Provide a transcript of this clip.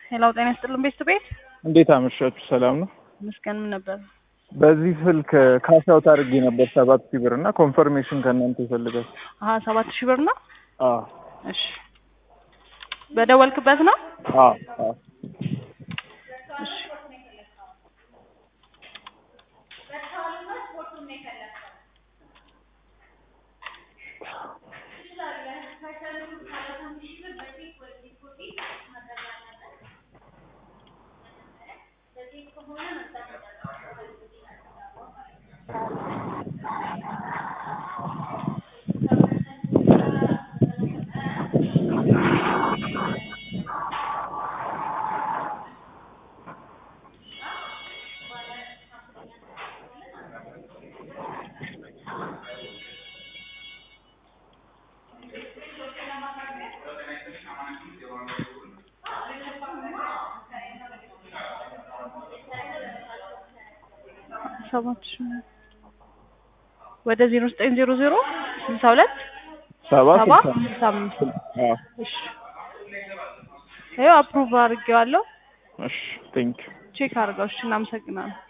ሄላው ጤና ይስጥልን ቤት ቤት እንዴት አመሻችሁ? ሰላም ነው። ምስጋን ምን ነበር? በዚህ ስልክ ካሻውት አድርጌ ነበር ሰባት ሺህ ብር እና ኮንፈርሜሽን ከእናንተ ይፈልጋል። አሀ ሰባት ሺህ ብር ነው። አዎ እሺ በደወልክበት ነው። አዎ አዎ እሺ ሰባት ሺህ ወደ ዜሮ ዘጠኝ ዜሮ ዜሮ ስልሳ ሁለት ሰባት ሰባ ስልሳ ስልሳ አምስት አዎ እሺ ይኸው አፕሩቭ አድርጌዋለሁ። እሺ ቴንክ ቼክ አድርገው። እሺ እናመሰግናለን።